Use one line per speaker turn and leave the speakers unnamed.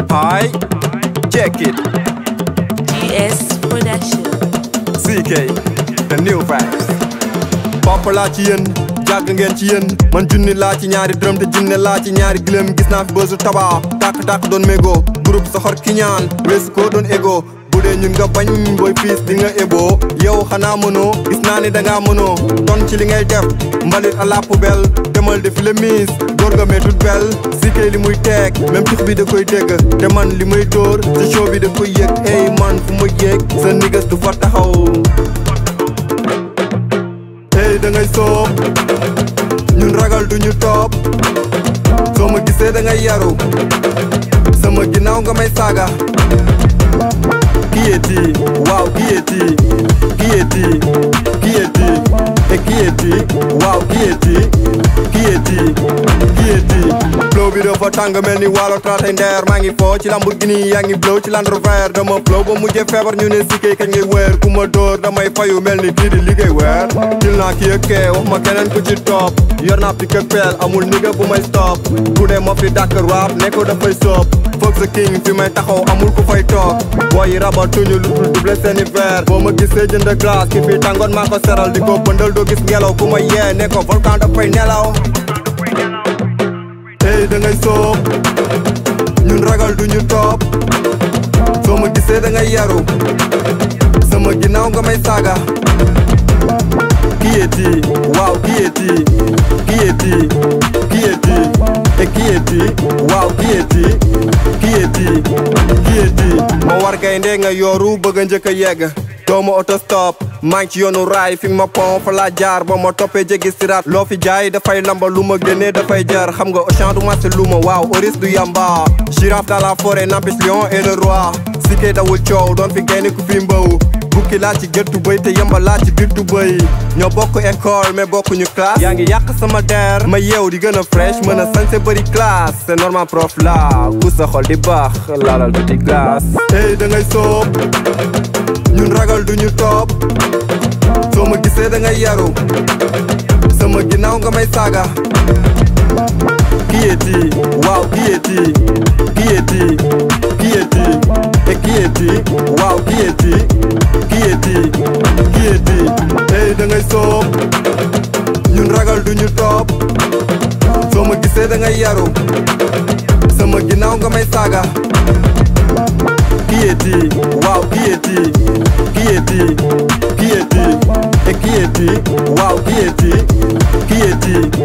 I check it.
GS Production.
CK the new vibes. papa laa ci yéen jàgg ngeen ci yéen man junni laa ci ñaari dërëm te junne laa ci ñaari gilem gis naa fi bësu taba tàkk-tàkk doon mégo groupe soxor ki ñaan weesu ko doon ego bu dee ñun nga bañ booy fiis di nga éboo yow xanaa mënoo gis naa ni dangaa mënoo ton ci li ngay def mbalit à la poubelle demal defi le miis door nga mais toute belle si kay li muy teeg même tux bi da koy dégg te man li may dóor ci show bi da koy yëg ey man fu ma yéeg sa nigas du fa taxaw tey da ngay soob ñun ragal duñu topp soo ma gisee da ngay yaru sama ginnaaw nga may saaga kiyeti waaw kiyeti kiyeti kiyeti e kiyeti waaw kiyeti kiyeti kiyeti flow bi dafa tàng mel ni waalo traatay ndeer maa ngi foo ci Lamborghini yaa ngi blow ci Land Rover dama flow ba mujjee feebar ñu ne sikkee kañ ngay weer ku ma dóor damay fayu mel ni kii di liggéey weer til naa kii ak kee wax ma keneen ku ci topp yor naa pik ak peel amul nigga bu may stop bu dee ma fi dàkk rap ne ko dafay soob foog sa king fi may taxaw amul ku fay toog booy yi rabatuñu lu dul double seeni verre boo ma gisee jënd glace ki fi tàngoon maa ko seral di ko bëndal doo gis ngelaw ku ma yee ne ko volcan dafay nelaw tey da ngay soob ñun ragal duñu topp soo ma gisee da ngay yaru sama ginnaaw nga may saaga kiyeti waaw kiyeti kiyeti kiyeti e kiyeti waaw kiyeti kiyeti kiyeti ma war gaynde nga yooru bëgg a njëkk a yegg dooma auto stop maa ngi ci yoonu raay fi ma pon fa laa jaar ba ma toppee jéggi siraat loo fi jaay dafay lamba lu ma génnee dafay jar xam nga Auchan du marché lu ma waaw oris du yamba girafe dans la forêt n'empêche lion et le roi sikkee dawul coow doon fi gaynde ku fi mbaw bukki laa ci gëttu bëy te yamba laa ci biir tu bëy ñoo bokk école mais bokkuñu classe yaa ngi yàq sama der ma yeew di gën a fresh mën a sañse bëri classe c'est normal prof la ku sa xol di baax laalal tuuti glace tey da ngay soob ñun ragal duñu topp soo ma gisee da ngay yaru sama ginnaaw nga may saaga kiyeti waaw kiyeti kiyeti kiyeti e kiyeti waaw kiyeti kiyeti kiyeti tey da ngay soob ñun ragal duñu topp soo ma gisee da ngay yaru sama ginnaaw nga may saaga kiyeti waaw kiyeti kiyeti kiyeti e kiyeti waaw kiyeti kiyeti